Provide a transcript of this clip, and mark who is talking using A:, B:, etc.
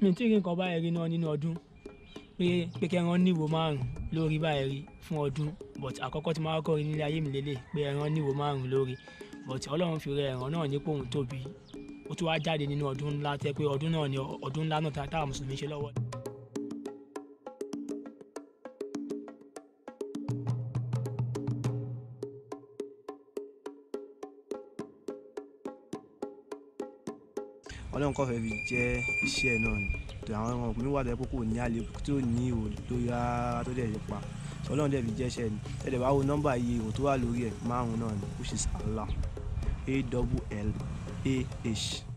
A: mi tí rí nǹkan báyìí rí náà nínú ọdún pé pé kẹran níwò márùn lórí báyìí rí fún ọdún but àkọ́kọ́ tí máa kọ́ rí nílé ayé mi lélẹ̀ pé ẹran níwò márùn lórí but ọlọ́run fi rẹ ẹ̀ràn náà nípò òun tóbi ó tún wá jáde nínú ọdún ńlá tẹ́ pé ọdún náà ni ọdún ńlá náà táwọn mùsùlùmí ṣe lọ́wọ́.
B: ọlọ́run kọ́ fẹ́ fi jẹ́ iṣẹ́ náà ni tó àwọn ọmọ mi wà lẹ́pọ̀ kò ní àlébù tí ò ní ihò tó yára tó dẹ̀ pa ọlọ́run dẹ̀ fi jẹ́ iṣẹ́ ni ẹ̀dẹ̀ bá wo nọ́mbà iye ihò tó wà lórí ẹ̀ márùn-ún náà ni which is Allah A double L A H.